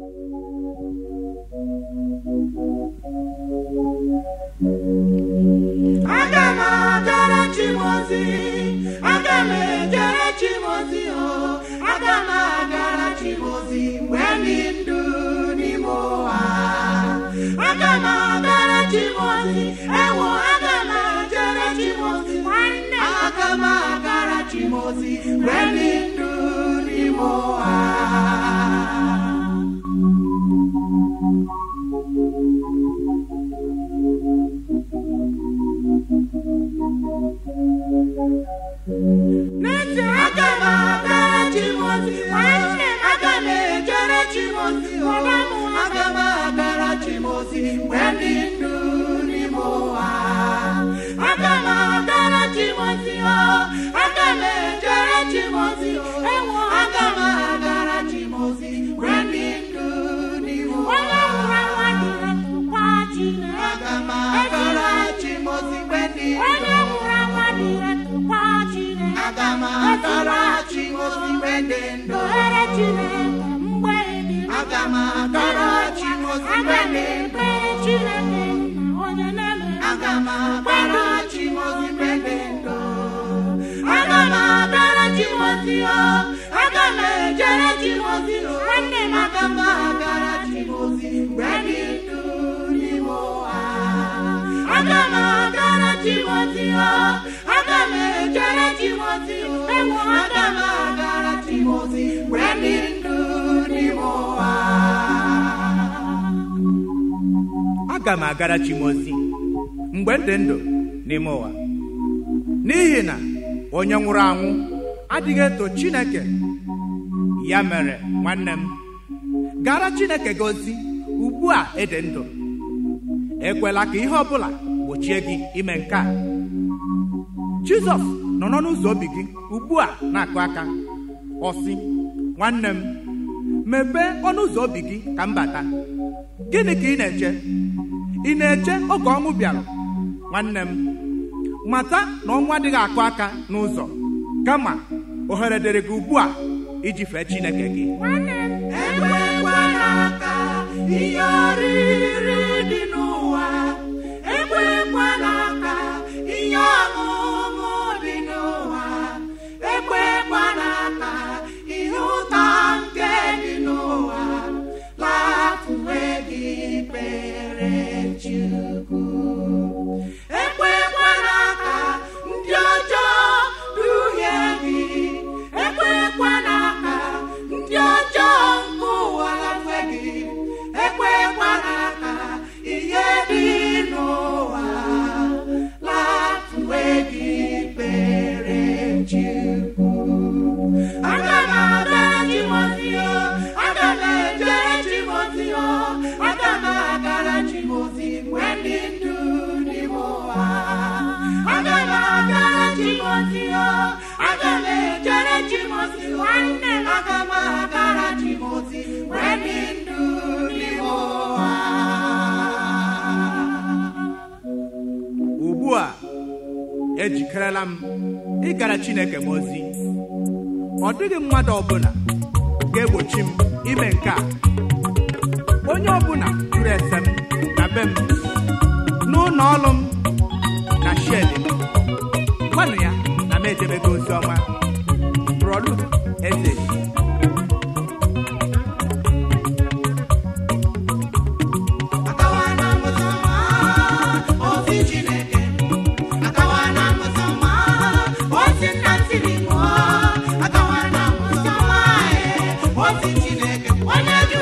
aga m agara chimozi aga m ejere chimozi o aga m agara chimozi mgbe dị ndụ n'ime ụwa aga m agara chimozi ewo aga m ejere chimozi nwanne aga m agara chimozi mgbe dị ndụ n'ime ụwa N'ezie, aga m agara Chimozi, nwanne m aga m ejere Chimozi, ọba m aga m agara Chimozi mgbe dị ndụ n'ime ụwa. Aga m agara Chimozi, o, aga m ejere Chimozi, ewo, aga m agara Chimozi mgbe dị ndụ n'ime ụwa. Aga m agara Chimozi mgbe dị ndụ. Aga m agara Chimozi mgbe dị ndụ. Aga m agara Chimozi mgbe dị ndụ. Aga m agara Chimozi mgbe dị ndụ. Aga m agara Chimozi o. Aga m ejere Chimozi o. Nwanne m aga m agara Chimozi mgbe dị ndụ n'ime ụwa. Aga m agara Chimozi o. Aga m ejere Chimozi o. Ewo aga m agara Chimozi mgbe dị ndụ n'ime ụwa. aga m agara chimozi mgbe m dị ndụ n'ime ụwa n'ihi na onye nwụrụ anwụ adịghị eto chineke ya mere nwanne m gara chineke gị ozi ugbu a ịdị ndụ ekwela ka ihe ọbụla gbochie gị ime nke a jizọs nọ n'ọnụ ụzọ obi gị ugbu a na-akụ aka ọ sị nwanne m mepee ọnụ ụzọ obi gị ka m bata gịnị ka ị na-eche ị na-eche oge ọnwụ bịara nwanne m mata na ọnwụ adịghị akụ aka n'ụzọ kama ohere dịrị gị ugbu a iji fee chineke gị ekwekwala ka ihe oriri dị n'ụwa ekwekwala ka ihe ọṅụṅụ dị n'ụwa ekwekwala ka ihe ụtọ nke dị n'ụwa lafuwe gị kpere Chukwu ekwekwala ka ndị ọjọọ duhie gị ekwekwala ka ndị ọjọọ nke ụwa lafe gị ekwekwala ka ihe dị n'ụwa lafuwe gị kpere Chukwu aga m agara Timoti o aga m ejere Timoti o aga m agara Timoti mgbe dị ndụ n'ime ụwa aga m agara Timoti o aga m ejere Timoti nwanne m aga m agara Timoti mgbe dị ndụ n'ime ụwa ugbu a ejikerela m ịgara chineke m ozi ọ dịghị mmadụ ọbụla ga-egbochi m ime nke a onye ọbụla jụrụ ese m na be m n'ụlọ ọrụ m na shedi m gwanụ ya na m edebego ozi ọma brọdu eze Akawa na mụsọma ozi Chineke Akawa na mụsọma ozi nna tiri mụọ Akawa na mụsọma ozi Chineke onye jụ